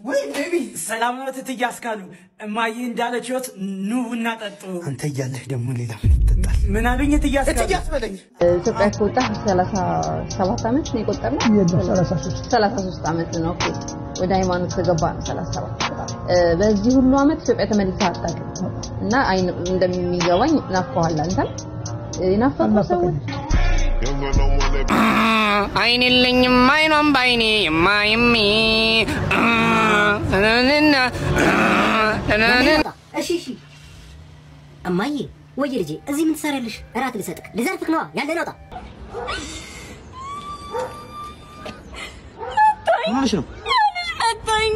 ወይ ቤቢ ሰላም ነው እትዬ አስካሉ። እማዬ እንዳለች ህይወት ኑ ቡና ጠጡ። አንተ እያለህ ደግሞ ሌላ ምን ይጠጣል? ምን አሉኝ እትዬ አስካሉ? እትዬ አስበለኝ። ኢትዮጵያ ከወጣ ሰላሳ ሰባት ዓመት ነው የቆጠርነው። ሰላሳ ሶስት ዓመት ነው። ኦኬ ወደ ሃይማኖት ከገባ ነው ሰላሳ ሰባት በዚህ ሁሉ ዓመት ኢትዮጵያ ተመልሳ አታውቅም እና አይን እንደሚገባኝ ናፍቀዋል። አንተም የናፈቁ ሰዎች አይን የለኝም አይኗም በአይኔ የማይሚ እሺ እሺ እማዬ ወይ ልጄ እዚህ ምን ትሰሪያለሽ? እራት ልሰጥክ ልዘርፍክ ነዋ ያለን አውጣ ምንሽ ነው? መታኝ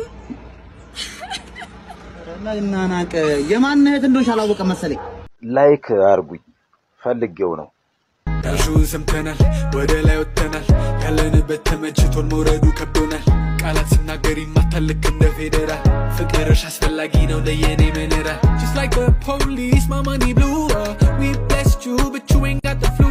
እናናቅ የማን እህት እንደሆንሽ አላወቀም መሰለኝ። ላይክ አርጉኝ ፈልጌው ነው። ዳሹን ሰምተናል፣ ወደ ላይ ወጥተናል። ያለንበት ተመችቶን መውረዱ ከብዶናል። ቃላት ሲናገር ይማታል ልክ እንደ ፌዴራል። ፍቅርሽ አስፈላጊ ነው ለየኔ መነራል Just like the police, my money blew up. We blessed you, but you ain't got the flu.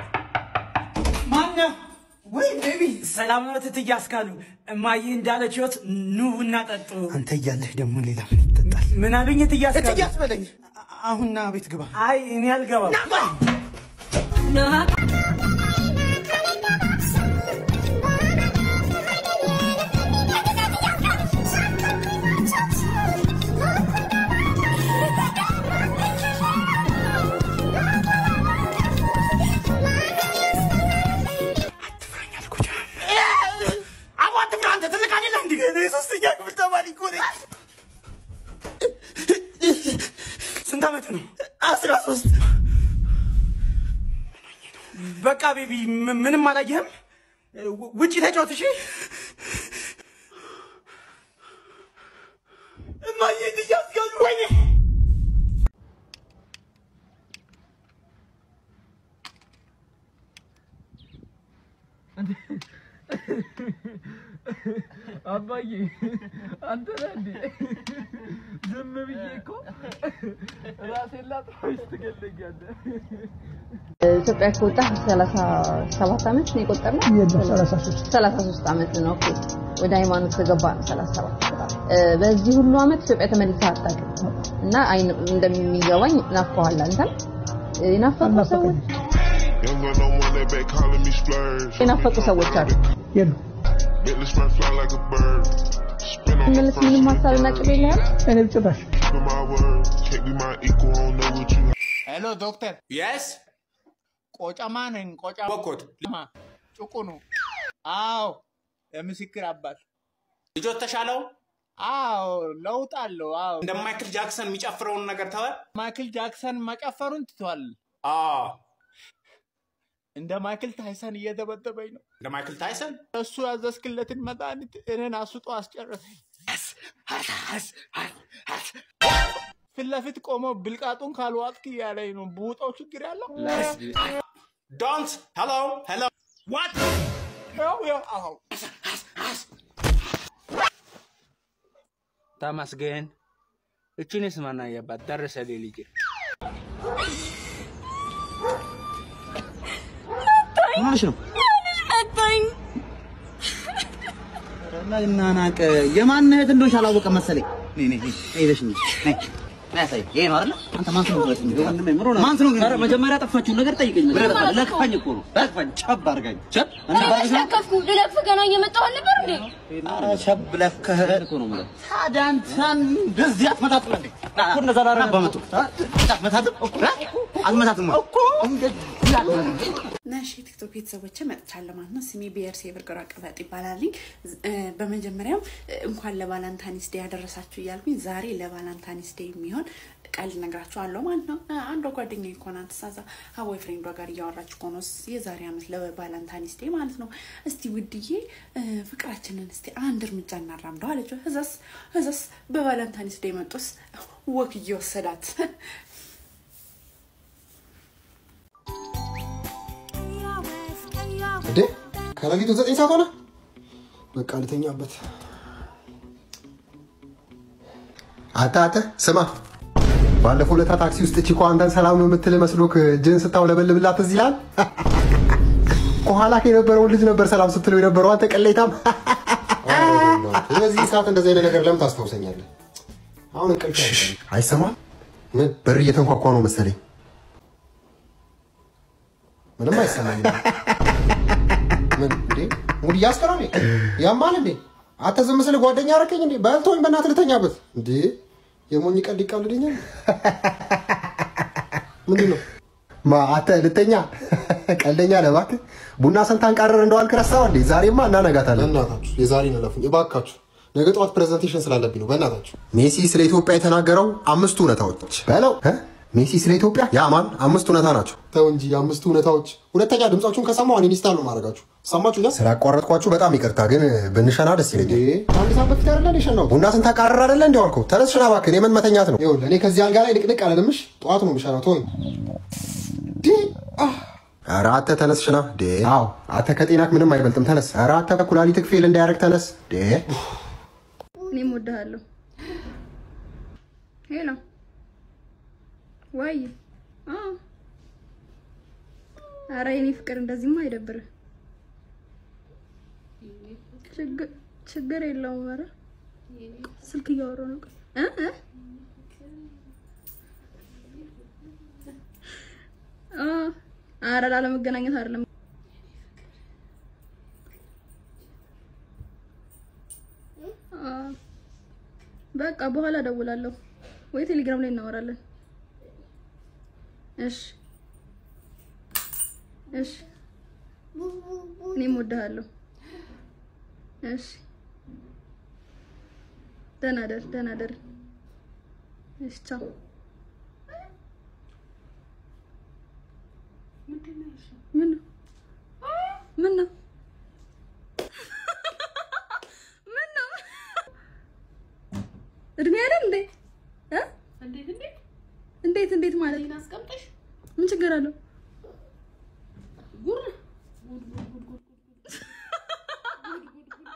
ማነው? ወይ ቤቢ ሰላም ነው እትዬ አስካሉ። እማዬ እንዳለች ህይወት ኑ ቡና ጠጡ። አንተ እያለህ ደግሞ ሌላ ምን ይጠጣል? ምን አሉኝ እትዬ አስካሉ? እትዬ አስበለኝ። አሁን ና ቤት ግባ። አይ እኔ አልገባም። አቦ አትፍራ፣ አንተ ትልቅ አይደለህ እንዴ? እኔ ሶስተኛ ክፍል ተማሪ እኮ ነኝ። ስንት ዓመት ነው? አስራ ሶስት በቃ ቤቢ ም- ምንም አላየህም? ው- ውጪ ተጫወት እሺ። እማዬ ትያስጋሉ ወይኔ አባዬ አንተ ነህ እንዴ? ዝም ብዬ እኮ ራሴን ላጥፋሽ ትገለኛለህ። ኢትዮጵያ ከወጣ ሰላሳ ሰባት ዓመት ነው የቆጠርነው። ሰላሳ ሶስት ዓመት ነው። ኦኬ ወደ ሃይማኖት ከገባ ነው ሰላሳ ሰባት በዚህ ሁሉ ዓመት ኢትዮጵያ ተመልሳ አታውቅም እና አይን እንደሚገባኝ ናፍቀዋል። አንተም የናፈቁ ሰዎች Young gun no one that back calling me splurge. የናፈቁ ሰዎች አሉ። Bentley smart fly like a bird. Spin on the ምንስ ምንም ሀሳብና ቅብ የለህም? keep my word. Can't be my equal, I don't know what you ሄሎ ዶክተር፣ የስ ቆጨማ ነኝ። ቆጨማ በኮት ጭቁኑ። አዎ የምስክር አባት ልጆት ተሻለው አዎ ለውጥ አለው። አዎ እንደ ማይክል ጃክሰን የሚጨፍረውን ነገር ተወ። ማይክል ጃክሰን መጨፈሩን ትቷል። አዎ እንደ ማይክል ታይሰን እየደበደበኝ ነው። እንደ ማይክል ታይሰን እሱ ያዘዝክለትን መድኃኒት እኔን አስጦ አስጨረሰኝ። ፊት ለፊት ቆሞ ብልቃጡን ካልዋጥክ እያለኝ ነው። ቡጣው ችግር ያለው ዶንት ሄሎ ሄሎ ዋት ያው ያው አዎ ተመስገን። እችንስ ማን አየባት? ደረሰ ልጅ ምንሽ ነው? መታኝ እናናቅ የማን እህት እንደሆንሽ አላወቀም መሰለኝ። ነይ ነይ ነይ ሄደሽ እንጂ ነይ ያሳይ ይሄ ነው አይደል? አንተ ማን ስለሆንክ ነው? ወንድሜ ምሮ ነው። ማን ስለሆንክ ነው? ኧረ መጀመሪያ ጠፋችሁን ነገር ጠይቀኝ። መጀመሪያ ለክፋኝ እኮ ነው። ለክፋኝ ቸብ አድርጋኝ ቸብ እና ባርገሽ ነው ለከፍኩ ልለፍ ገና እየመጣሁ አልነበር እንዴ? ኧረ ቸብ ለፍከህ እኮ ነው የምልህ። ታዲያ አንተን እንደዚህ አትመታትም እንዴ? እኮ እንደዛ ላደርግ በመቶ አትመታትም አትመታትም እኮ እንደዚህ አትመታትም እና እሺ ቲክቶክ ቤተሰቦች መጥቻለሁ ማለት ነው። ስሜ ብሔር ሴብር ግራ ቅበጥ ይባላልኝ። በመጀመሪያም እንኳን ለቫላንታኒስ ዴይ ያደረሳችሁ እያልኩኝ ዛሬ ለቫላንታኒስ ዴይ የሚሆን ቀልድ ነግራችኋለሁ ማለት ነው። አንዷ ጓደኛ እኮ ናት ሳዛ ከቦይ ፍሬንዷ ጋር እያወራች እኮ ነው የዛሬ ዓመት ለቫላንታኒስ ዴይ ማለት ነው። እስቲ ውድዬ ፍቅራችንን እስቲ አንድ እርምጃ እናራምደው አለችው። እዛስ እዛስ በቫላንታኒስ ዴይ መጡስ ወክ እየወሰዳት እንዴ ከሌሊቱ ዘጠኝ ሰዓት ሆነ። በቃ ልተኛበት። አንተ አንተ ስማ፣ ባለፈው ለታ ታክሲ ውስጥ ቺኮ አንተን ሰላም ነው የምትል መስሎክ እጅህን ስታውለበልብላት እዚህ ይላል። ከኋላ የነበረውን ልጅ ነበር ሰላም ስትለው የነበረው አንተ ቀሌታም። በእናትህ በዚህ ሰዓት እንደዚህ አይነት ነገር ለምን ታስታውሰኛለህ? አሁን እንቅልፍ ያዘኝ። አይሰማም? ምን በር እየተንኳኳ ነው መሰለኝ። ምንም አይሰማኝም። ምን እንዴ ሙድ እያስቀረ ነው? ያማል እንዴ? አንተ ዝም ስል ጓደኛ አደረከኝ እንዴ? በልቶኝ በእናትህ ልተኛበት እንዴ? የሞኝ ቀልድ ይቀልድኛል። ምንድን ነው ማ አንተ ልተኛ ቀልደኛ ነህ እባክህ። ቡና ስንታን ቀረር እንደዋልክ ረሳው እንዴ? ዛሬማ እናነጋታለን። በእናታችሁ የዛሬን እለፉኝ እባካችሁ። ነገ ጠዋት ፕሬዘንቴሽን ስላለብኝ ነው። በእናታችሁ ሜሲ ስለ ኢትዮጵያ የተናገረው አምስቱ እውነታዎች በለው እ? ሜሲ ስለ ኢትዮጵያ ያማን አምስት እውነታ ናቸው። ተው እንጂ አምስቱ እውነታዎች። ሁለተኛ ድምጻችሁን ከሰማሁ እኔን ኢንስታል ነው ማድረጋችሁ። ሰማችሁ? ስላቋረጥኳችሁ በጣም ይቅርታ፣ ግን ብንሸና ደስ ይለኛል። አንድ ሰዓት በፊት አይደለ የሸናሁት? ቡና ስንታቃረር አይደለ እንዲ ዋልከው? ተነስ ሽና እባክህ። የምን መተኛት ነው? ይኸውልህ እኔ ከዚህ አልጋ ላይ ንቅንቅ አለልምሽ። ጠዋት ነው የምሸናው። ተወኝ። ኧረ አንተ ተነስ ሽና። ዴ አዎ አንተ ከጤናክ ምንም አይበልጥም። ተነስ። ኧረ አንተ ኩላሊትክ ፌል እንዳያደርግ ተነስ። ዴ እኔም እወድሃለሁ። ሄሎ ወይ አዎ። ኧረ የኔ ፍቅር እንደዚህማ አይደብርህ። ችግር ችግር የለውም። ኧረ ስልክ እያወራሁ ነው። ቆይ እ እ አ ኧረ ላለመገናኘት አይደለም። አ በቃ በኋላ እደውላለሁ ወይ ቴሌግራም ላይ እናወራለን። እሺ እሺ፣ እኔም እወድሃለሁ። እሺ፣ ደህና ደር፣ ደህና ደር። እሺ፣ ቻው። ምን ነው ምን ነው ምን ነው እድሜ አይደል እንዴ? እ እንዴት እንዴት እንዴት እንዴት ማለት እኔን አስቀምጠሽ ምን ችግር አለው? ጉር ጉድ ጉድ ጉድ ጉድ ጉድ ጉድ ጉድ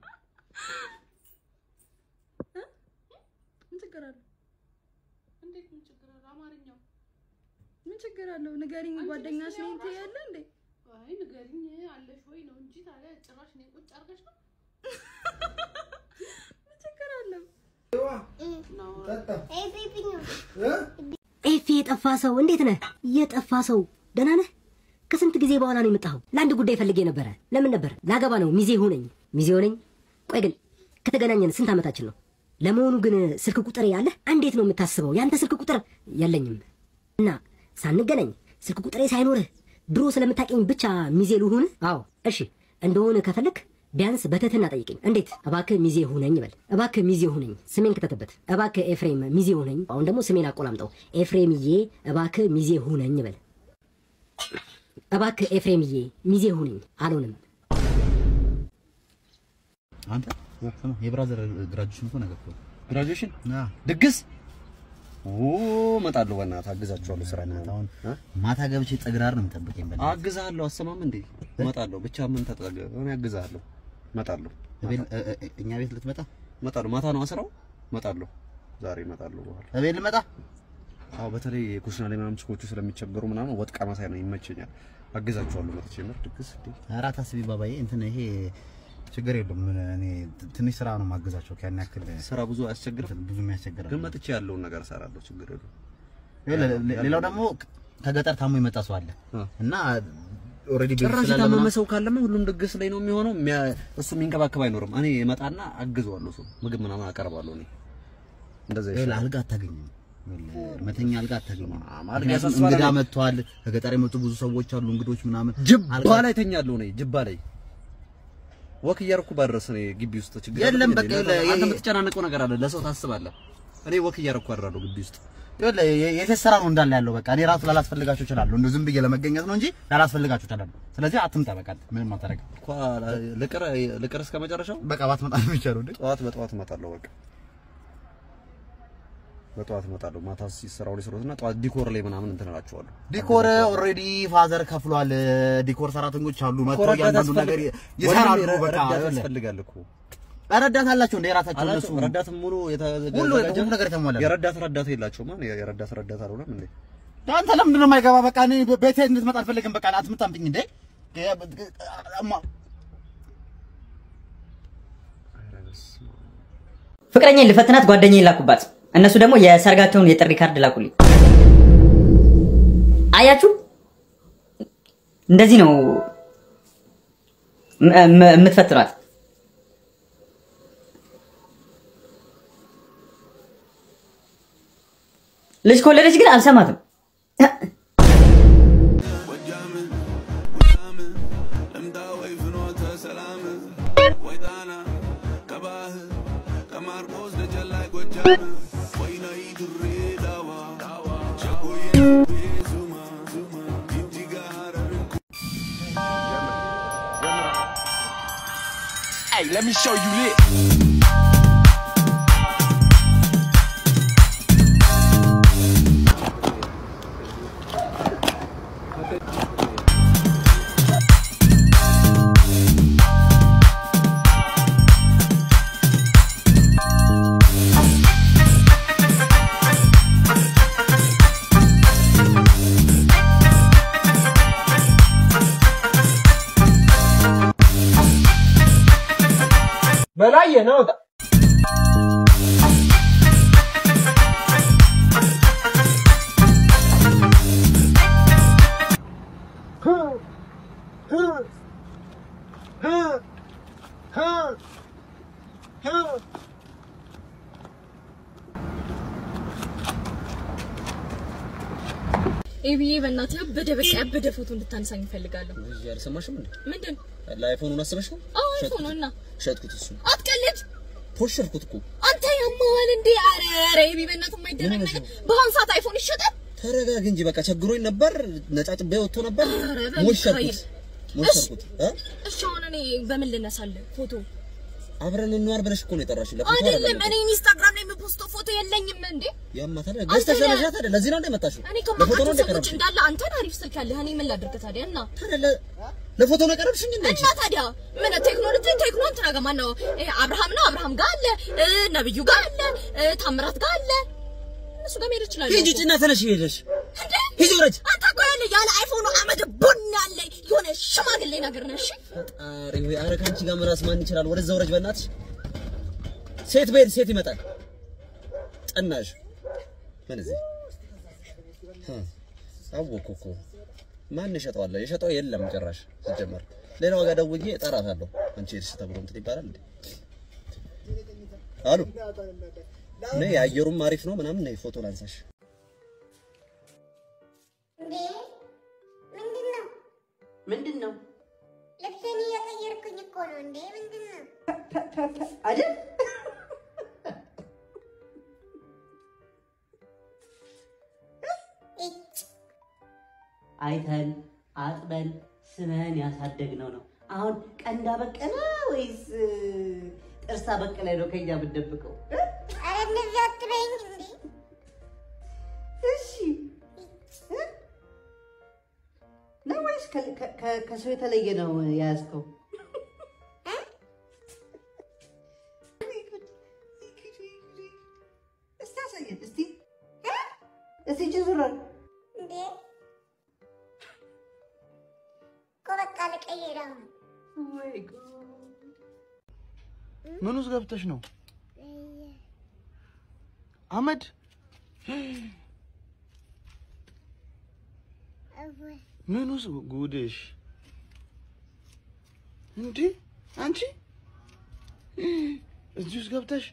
ምን ችግር አለው? እንዴት ምን ችግር አለው? አማርኛው ምን ችግር አለው? ንገሪኝ። ጓደኛሽ ነኝ ትያለህ እንዴ? አይ ንገሪኝ አለሽ ወይ ነው እንጂ ታዲያ ጭራሽ እኔን ቁጭ አድርገሽ ነው ምን ችግር አለው? ኤፌ የጠፋ ሰው እንዴት ነህ? የጠፋ ሰው ደህና ነህ? ከስንት ጊዜ በኋላ ነው የመጣኸው? ለአንድ ጉዳይ ፈልጌ ነበረ። ለምን ነበር? ላገባ ነው። ሚዜ ሁነኝ። ሚዜ ሁነኝ። ቆይ ግን ከተገናኘን ስንት ዓመታችን ነው? ለመሆኑ ግን ስልክ ቁጥር ያለህ? እንዴት ነው የምታስበው? ያንተ ስልክ ቁጥር የለኝም እና ሳንገናኝ ስልክ ቁጥሬ ሳይኖርህ ድሮ ስለምታውቀኝ ብቻ ሚዜ ልሁን? አዎ እሺ፣ እንደሆነ ከፈለክ ቢያንስ በትህትና ጠይቀኝ። እንዴት? እባክህ ሚዜ ሁነኝ በል። እባክህ ሚዜ ሁነኝ፣ ስሜን ከተተበት። እባክህ ኤፍሬም ሚዜ ሁነኝ። አሁን ደግሞ ስሜን አቆላምጠው። ኤፍሬምዬ እባክህ ሚዜ ሁነኝ በል። እባክህ ኤፍሬምዬ ሚዜ ሁነኝ። አልሆንም። አንተ ስማ፣ የብራዘር ግራጁዌሽን እኮ ነገር እኮ ግራጁዌሽን ድግስ ኦ እመጣለሁ። በእናትህ አግዛችኋለሁ። ስራ ነው አሁን ማታ ገብቼ ጠግራር ነው የምጠብቀኝ። በእናትህ አግዛለሁ። አሰማም እንዴ እመጣለሁ። ብቻ ምን ተጠገ እኔ አግዛለሁ። እመጣለሁ። እኛ ቤት ልትመጣ እመጣለሁ። ማታ ነው አስራው እመጣለሁ። ዛሬ እመጣለሁ። በኋላ እቤት ልመጣ። አዎ በተለይ የኩሽና ላይ ምናምን ችኮቹ ስለሚቸገሩ ምናምን ወጥ ቀመሳይ ነው ይመቸኛል። አግዛችኋለሁ። መጥቼ ምር ድግስ እንዴ ኧረ አታስቢ ባባዬ፣ እንትን ይሄ ችግር የለውም። እኔ ትንሽ ስራ ነው ማገዛቸው። ያን ያክል ስራ ብዙ አያስቸግርም። ብዙ የሚያስቸግር ግን መጥቼ ያለውን ነገር እሰራለሁ። ችግር የለውም። ሌላው ደግሞ ከገጠር ታሞ የመጣ ሰው አለ እና ኦልሬዲ ጭራሽ የታመመ ሰው ካለማ ሁሉም ድግስ ላይ ነው የሚሆነው። እሱ የሚንከባከብ አይኖርም። እኔ እመጣና አግዘዋለሁ። ሰው ምግብ ምናምን አቀርባለሁ። እኔ እንደዛ ይሻላል። አልጋ አታገኝም፣ መተኛ አልጋ አታገኝም። አልጋ ምክንያቱም ያሳስባል። እንግዳ መጥተዋል። ከገጠር የመጡ ብዙ ሰዎች አሉ፣ እንግዶች ምናምን። ጅባ ላይ ተኛለሁ። እኔ ጅባ ላይ ወክ እያደረኩ ባድረስ እኔ ግቢ ውስጥ ችግር የለም፣ አለ እንዴ? በቃ ለዛ- የለ- አንተ የምትጨናነቀው ነገር አለ። ለሰው ታስባለህ። እኔ ወክ እያደረኩ አድራለሁ ግቢ ውስጥ ይኸውልህ የ- የሴት ስራ ነው እንዳለ ያለው። በቃ እኔ ራሱ ላላስፈልጋቸው እችላለሁ፣ እንደው ዝም ብዬ ለመገኘት ነው እንጂ ላላስፈልጋቸው እችላለሁ። ስለዚህ አትምጣ፣ በቃ ምንም አታደርግም። እኮ ልቅር ልቅር እስከ መጨረሻው በቃ ባትመጣ ነው የሚቻለው እንዴ? ጠዋት በጠዋት እመጣለሁ። በቃ በጠዋት እመጣለሁ። ማታ ሲሰራው ላይ ስለሆነ ጠዋት ዲኮር ላይ ምናምን እንትን እላቸዋለሁ። ዲኮር ኦልሬዲ ፋዘር ከፍሏል። ዲኮር ሰራተኞች አሉ መጥተው እኮ ረዳት እያንዳንዱ ነገር ያስፈልግ- ይሰራሉ። ወንድሜ፣ በቃ ረዳት ይኸውልህ፣ ያስፈልጋል እኮ ረዳት አላቸው እንደ የራሳቸው አላቸው። እነሱ ረዳትም ሙሉ የተዘጋጀ ሁሉ ሁሉ ነገር የተሟላ ነው። የረዳት ረዳት የላቸውም። ማን የረዳት ረዳት አልሆነም እንዴ? አንተ ለምንድን ነው የማይገባ? በቃ እኔ ቤቴ እንድትመጣ አልፈልግም። በቃ አትምጣብኝ እንዴ! ፍቅረኛዬን ልፈትናት ጓደኛዬን ላኩባት። እነሱ ደግሞ የሰርጋቸውን የጥሪ ካርድ ላኩልኝ። አያችሁ፣ እንደዚህ ነው ም- ም- የምትፈትኗት። ልጅ ከወለደች ግን አልሰማትም። Hey, let me show you lit. በላይ ነው ኤቢዬ በእናትህ ያበደ በቃ ያበደ ፎቶ እንድታነሳኝ እፈልጋለሁ። አልሰማሽም እንዴ? ምንድን ለአይፎኑን አስበሽ ነው? አዎ አይፎን ነው እና ሸጥኩት። እሱ አትቀልድ። ፖሸርኩት እኮ አንተ ያማዋል እንዴ? አረ አረ ኤቢ በእናትህ የማይደረግ ነገር በአሁን ሰዓት አይፎን ይሸጣል? ተረጋግ እንጂ በቃ ቸግሮኝ ነበር። ነጫጭቤ ወጥቶ ነበር። ኧረ በሚካኤል። ሞሸርኩት ሞሸርኩት። እ? እሺ አሁን እኔ በምን ልነሳልህ ፎቶ? አብረን እንዋል ብለሽ እኮ ነው የጠራሽኝ። ለፎቶ አይደለም አይደለም እኔ ኢንስታግራም ላይ የምፖስተው ፎቶ የለኝም እንዴ? ያማታ ገዝተሽ አንተ ነህ። ለመሻት አይደል? ለዚህ ነው እንደ መጣሽው? እኔ ለፎቶ ነው ከማውቃቸው እንደ ሰዎች ቀረብሽኝ? እንዳለ አንተን አሪፍ ስልክ ያለህ እኔ ምን ላድርግ ታዲያ? እና ለፎቶ ነው የቀረብሽኝ እንዴ? እና ታዲያ ምን ቴክኖሎጂ ቴክኖ እንትና ጋር ማነው እ፣ አብርሃም ነው አብርሃም ጋር አለ እ፣ ነብዩ ጋር አለ እ፣ ታምራት ጋር አለ እነሱ ጋር መሄድ ይችላል። ሂጂ ጭና ተነሽ ሄደሽ ሂጂ ውረጅ። አንተ እኮ ያለ ያለ አይፎኑ አመድ ቡን ያለ የሆነ ሽማግሌ ነገር ነህ። እሺ ኧረ ወይ ኧረ ከአንቺ ጋር መራስ ማን ይችላል? ወደዛ ውረጅ በእናትሽ። ሴት በሄድ ሴት ይመጣል። ጠናሽ ምን እዚህ እ፣ አወኩ እኮ ማን ይሸጠዋል? የሸጠው የለም ጭራሽ ሲጀመር። ሌላ ዋጋ ደውዬ እጠራታለሁ። አንቺ ሄድሽ ተብሎ እንትን ይባላል እንዴ? አሉ ነይ፣ አየሩም አሪፍ ነው ምናምን ነይ፣ ፎቶ ላንሳሽ። ምንድን ነው ልብሴን እየቀየርኩኝ እኮ ነው እንዴ። ምንድን ነው አይደል? አይተን አጥበን ስመን ያሳደግነው ነው። አሁን ቀንዳ በቀለ ወይስ እ፣ ጥርሳ በቀለ ነው ከኛ የምትደብቀው? ኧረ እንደዚህ አትበይኝ እንዴ። እሺ እ? ነው ወይስ ከ- ከ- ከ- ከሰው የተለየ ነው የያዝከው? እስቲ አሳየን እስቲ እስቲ እጅ ዙረን እንዴ እኮ በቃ ልቀይር አሁን። ምን ውስጥ ገብተሽ ነው አመድ? እወይ ምን ውስጥ ጉድሽ እንዴ አንቺ እዚህ ውስጥ ገብተሽ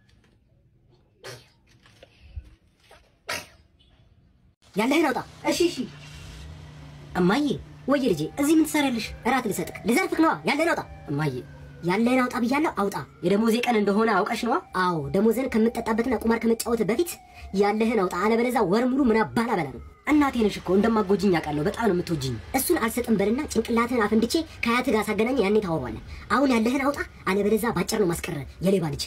ያለህን አውጣ። እሺ እሺ። እማዬ ወይ ልጄ፣ እዚህ ምን ትሰሪያለሽ? እራት ልሰጥክ ልዘርፍክ ነዋ። ያለህን አውጣ። እማዬ ያለህን አውጣ ብያለሁ፣ አውጣ። የደሞዜ ቀን እንደሆነ አውቀሽ ነዋ። አዎ ደሞዝን ከምጠጣበትና ቁማር ከመጫወት በፊት ያለህን አውጣ። አለበለዚያ ወር ሙሉ ምን አባል አበላ ነው። እናቴ ነሽ እኮ እንደማጎጅኝ አውቃለሁ። በጣም ነው የምትወጂኝ። እሱን አልሰጥም በልና ጭንቅላትህን አፈንድቼ ከአያት ጋር ሳገናኝ ያኔ ታወራዋለህ። አሁን ያለህን አውጣ፣ አለበለዚያ ባጭር ነው ማስቀረ የሌባ ልጅ።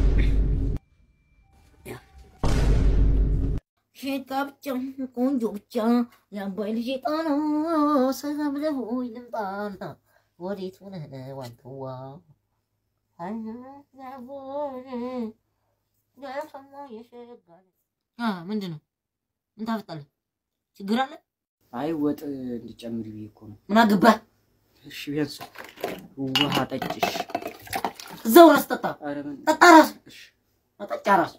ሼጣ ብቻ ቆንጆ ብቻ የአባይ ልጅ ጣና ሰላም ለሆይ ልምጣና ወዴት ሆነህ ነው አንተዋ? ምንድን ነው? ምን ታፈጣለህ? ችግር አለ? አይ ወጥ እንዲጨምሪ ብዬ እኮ ነው። ምን አገባህ? እሺ ቢያንስ ውሃ ጠጭሽ። እዛው ራስ ጠጣ። ጠጣ ራስ መጠጫ ራሱ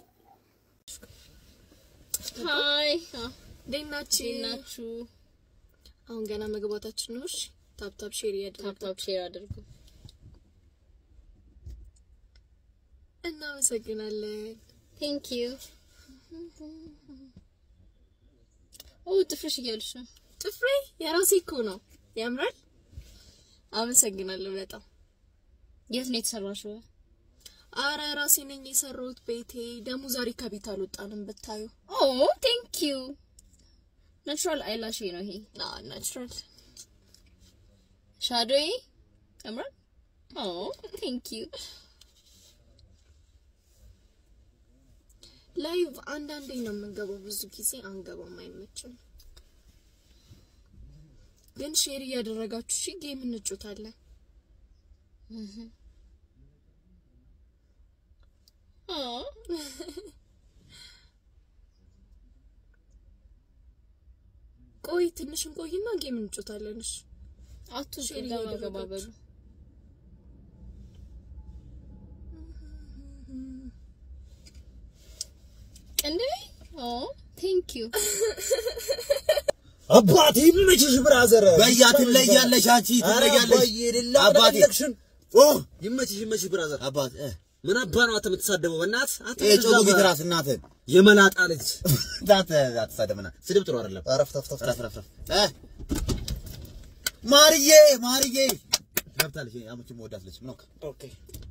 ሀይ እንዴት ናችሁ? ናችሁ? አሁን ገና መግባታችን ነው። እሺ ታፕታፕ ሼር ያድርጉ። ታፕታፕ ሼር አድርጉ። እናመሰግናለን። ቴንክ ዩ። ኦ ጥፍርሽ እያሉሽ ነው። ጥፍሬ የራሴ እኮ ነው። ያምራል። አመሰግናለሁ በጣም። የት ነው የተሰራሽው? አረ ራሴ ነኝ የሰራሁት ቤቴ። ደግሞ ዛሬ ከቤት አልወጣንም ብታዩ። ኦ ቴንክ ዩ። ናቹራል አይላሽ ነው ይሄ። ና ናቹራል ሻዶይ ያምራል። ኦ ቴንክ ዩ። ላይቭ አንዳንዴ ነው የምንገባው፣ ብዙ ጊዜ አንገባም፣ አይመችም። ግን ሼር እያደረጋችሁ እሺ፣ ጌም እንጮታለን። እህ ኦ ቆይ ትንሽ እንቆይና ጌም እንጮታለን። እሺ አቱ ሼር እያደረጋችሁ እንዴ ኦ ቴንክ ዩ አባቴ ይመችሽ ብራዘር። በያ ትለያለሽ፣ አንቺ ትለያለሽ። አባቴ ኦ ይመችሽ ይመችሽ ብራዘር። አባት ምን አባ ነው አንተ የምትሳደበው? በእናትህ አንተ ጮጉ ጊትራስ እናትህ የመላጣ ልጅ አንተ አትሳደብና ስድብ ጥሩ አይደለም። አረፍ ተፍ ተፍ ረፍ ረፍ ረፍ እ ማርዬ ማርዬ ገብታለች። አሙቺ መወዳት ልጅ ምን ኦኬ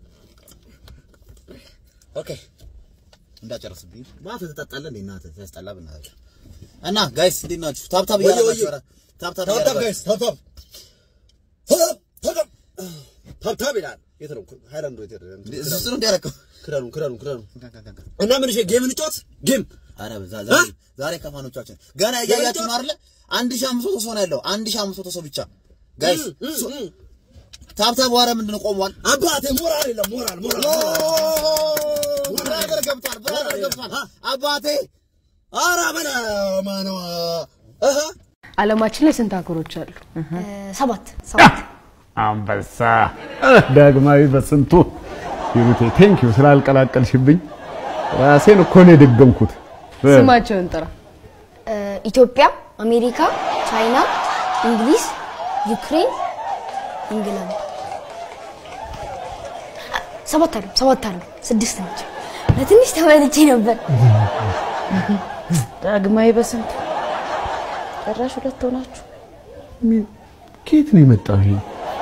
ኦኬ እንዳጨርስብኝ ማታ ትጠጣለህ እንዴ? እናትህ ታስጠላ ብናትህ እና ጋይስ እንዴት ናችሁ? ታብታብ ወየ እያደረጋችሁ ወየ ኧረ ታብታብ ታብታብ እያደረጋችሁ ጋይስ ታብታብ ታብታብ ታብታብ ታብታብ ይላል። የት ነው ሃይላንዱ? የት ሄደ? እሱ ነው እንዲያረከው ክዳኑ ክዳኑ ክዳኑ እና ምን እሺ ጌም እንጫወት ጌም አረ ዛ- ዛሬ ዛሬ ከፋኖቻችን ገና እያያችሁ ነው አይደለ? አንድ ሺህ አምስት መቶ ሰው ነው ያለው። አንድ ሺህ አምስት መቶ ሰው ብቻ ጋይስ ታብታብ ዋረ ምንድን ነው ቆሟል? አባቴ ሞራል የለም ሞራል ሞራል ብራዘር ገብቷል፣ ብራዘር ገብቷል። አባቴ ኧረ በለ ማነው አለማችን ላይ ስንት ሀገሮች አሉ? ሰባት ሰባት አንበሳ ዳግማዊ በስንቱ ሂሩቴ ቴንኪዩ ስላልቀላቀልሽብኝ ራሴን እኮ ነው የደገምኩት። ስማቸውን ጥራ። ኢትዮጵያ፣ አሜሪካ፣ ቻይና፣ እንግሊዝ፣ ዩክሬን፣ እንግላንድ ሰባት አሉ ሰባት አሉ ስድስት ናቸው። ለትንሽ ተመልቼ ነበር። ዳግማዊ በስንቱ ጭራሽ ሁለት ሆናችሁ። ከየት ነው የመጣው ይሄ?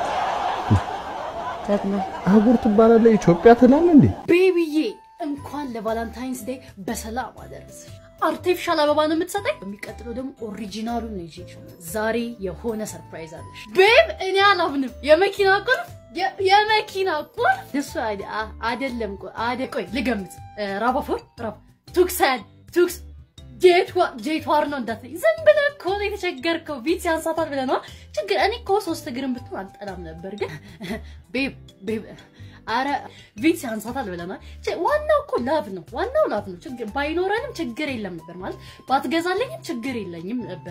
ዳግማዊ አህጉር ትባላለህ፣ ኢትዮጵያ ትላለህ እንዴ? ቤቢዬ እንኳን ለቫላንታይንስ ዴይ በሰላም አደረሰሽ። አርቲፊሻል አበባ ነው የምትሰጠኝ። በሚቀጥለው ደግሞ ኦሪጂናሉን ነው ይዤ ዛሬ የሆነ ሰርፕራይዝ አለሽ ቤብ። እኔ አላምንም። የመኪና ቁልፍ የ- የመኪና ቁልፍ ደሱ አደ- አ- አይደለም። ቆይ አደ ቆይ ልገምት። ራባፎር ራባ ቱክሰን ቱክስ ጄትዋ- ጄትዋር ነው እንዳትለኝ። ዝም ብለህ እኮ ነው የተቸገርከው። ቢት ያንሳታል ብለህ ነዋ። ችግር እኔ እኮ ሶስት እግርን ብትሆን አልጠላም ነበር፣ ግን ቤብ ቤብ አረ ቪት ያንሳታል ብለናል። ች- ዋናው እኮ ላቭ ነው። ዋናው ላቭ ነው። ችግር ባይኖረንም ችግር የለም ነበር ማለት ባትገዛልኝም ችግር የለኝም ነበር።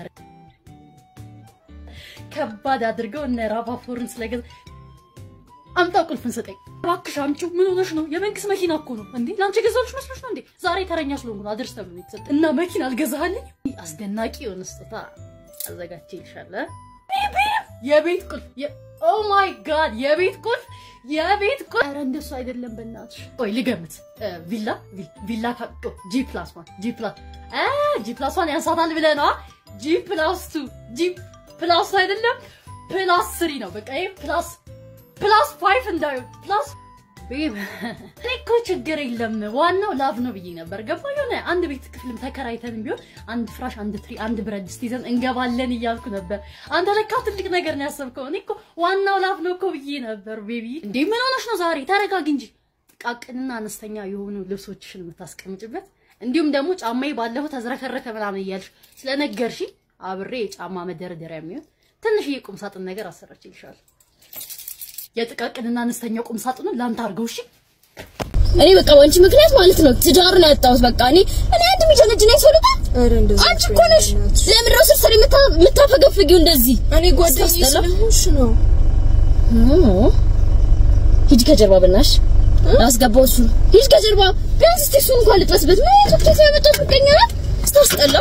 ከባድ አድርገው እነ ራቫፎርን ስለገዛ አምጣው ቁልፍን ስጠኝ እባክሽ አምጪው። ምን ሆነሽ ነው? የመንግስት መኪና እኮ ነው እንዴ! ለአንቺ ገዛልሽ መስሎሽ ነው እንዴ? ዛሬ ተረኛ ስለሆንኩ ነው አድርስ ተብሎ የተሰጠ እና መኪና አልገዛልኝ። አስደናቂ የሆነ ስጦታ አዘጋጅቼልሻለሁ። የቤት ቁልፍ ኦ ማይ ጋድ የቤት ቁልፍ የቤት ቁልፍ ኧረ እንደሱ አይደለም በእናትሽ ቆይ ልገምት እ፣ ቪላ ቪ- ቪላ ካቆ ጂ ፕላስ ዋን ጂ ፕላስ አ ጂ ፕላስ ዋን ያንሳታል ብለህ ነዋ ጂ ፕላስ ቱ ጂ ፕላስ አይደለም ፕላስ ስሪ ነው በቃ ይሄ ፕላስ ፕላስ ፋይቭ እንዳዩ ፕላስ ቤብ እኔ እኮ ችግር የለም ዋናው ላቭ ነው ብዬ ነበር ገባ የሆነ አንድ ቤት ክፍልም ተከራይተንም ቢሆን አንድ ፍራሽ አንድ ትሪ አንድ ብረት ድስት ይዘን እንገባለን እያልኩ ነበር አንተ ለካ ትልቅ ነገር ነው ያሰብከው እኔ እኮ ዋናው ላቭ ነው እኮ ብዬ ነበር ቤቢ እንዴ ምን ሆነሽ ነው ዛሬ ተረጋጊ እንጂ ጥቃቅንና አነስተኛ የሆኑ ልብሶችሽን የምታስቀምጭበት እንዲሁም ደግሞ ጫማዬ ባለፈው ተዝረከረከ ምናምን እያልሽ ስለነገርሽ አብሬ የጫማ መደርደሪያ የሚሆን ትንሽዬ ቁም ሳጥን ነገር አሰራችልሻለሁ የጥቃቅንና አነስተኛ ቁም ሳጥኑን ላንተ አድርገው እሺ እኔ በቃ በአንቺ ምክንያት ማለት ነው ትዳሩን ያጣሁት። በቃ እኔ እኔ አንድ የሚጀነጅነኝ ሰው ልጣ አንቺ እኮ ነሽ። ለምን ነው ስር የምታፈገፍጊው እንደዚህ? እኔ ጓደኛዬ ስለሆንሽ ነው። ሂጂ ከጀርባ በናሽ ያስገባው እሱ ነው። ሂድ ከጀርባ ቢያንስ እስቲ እሱን እንኳን ልጥበስበት። ምን አይነት ውጤት ነው ያመጣው? ምቀኛ ናት። ስታስጠላ።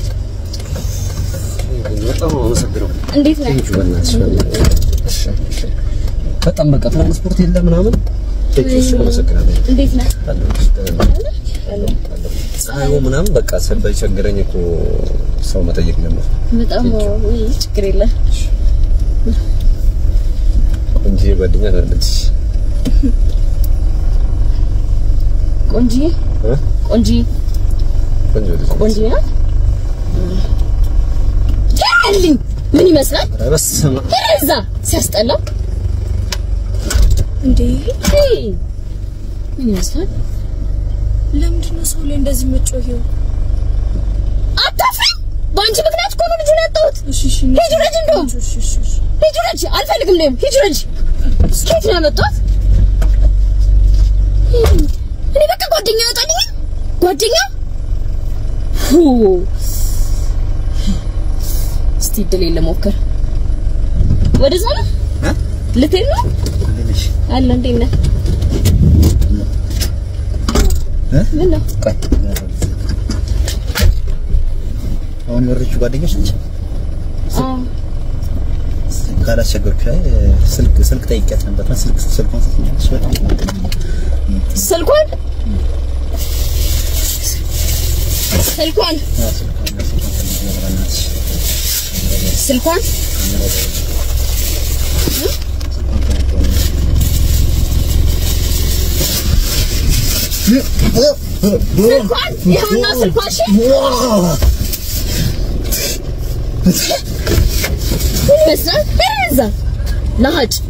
በጣም አመሰግነው። እንዴት ነህ? ቴንኪው በእናትሽ በእናትሽ። እሺ፣ እሺ። በጣም በቃ ትራንስፖርት የለ ምናምን። ቴንኪው እሺ፣ አመሰግናለሁ። እንዴት ነህ? ፀሐዩ ምናምን በቃ ሰበይ ቸገረኝ እኮ ሰው መጠየቅ ጀመር። በጣም ውይ፣ ችግር የለም። እንጂ ጓደኛ አለች ቆንጂዬ እ? ቆንጂዬ ቆንጆ ልጅ ቆንጂዬ ናት። ያልኝ ምን ይመስላል? ኧረ በስመ አብ። እዛ ሲያስጠላ እንዴ ሄይ፣ ምን ይመስላል? ለምንድን ነው ሰው ላይ እንደዚህ መጮሄው? አታፍሪ! በአንቺ ምክንያት እኮ ነው ልጁን ያጣሁት። እሺ እሺ ሂጂ ውረጅ፣ እንደውም ሂጂ ውረጅ። አልፈልግም ነው ሂጂ ውረጅ። ከየት ነው ያመጣሁት? እኔ በቃ ጓደኛ ያወጣልኝ ጓደኛ ሁ እስቲ እድሌን ልሞክር። ወደዛ ነው ልትሄድ ነው አለ። እንዴት ነህ? ምን ነው ቆይ አሁን የወረደችው ጓደኛሽ ነች? አዎ ካላስቸገርኩሽ አይ ስልክ ስልክ ጠይቂያት ነበር እና ስልክ ስልኳን ሰጥኛለች። በጣም ስልኳን ስልኳን አዎ፣ ስልኳን ስልኳን ፈልጌ ነበር በእናትሽ። ስልኳን ስልኳን ይኸውና ስልኳን እሺ ምን ይመስላል? እዛ ለሀጭ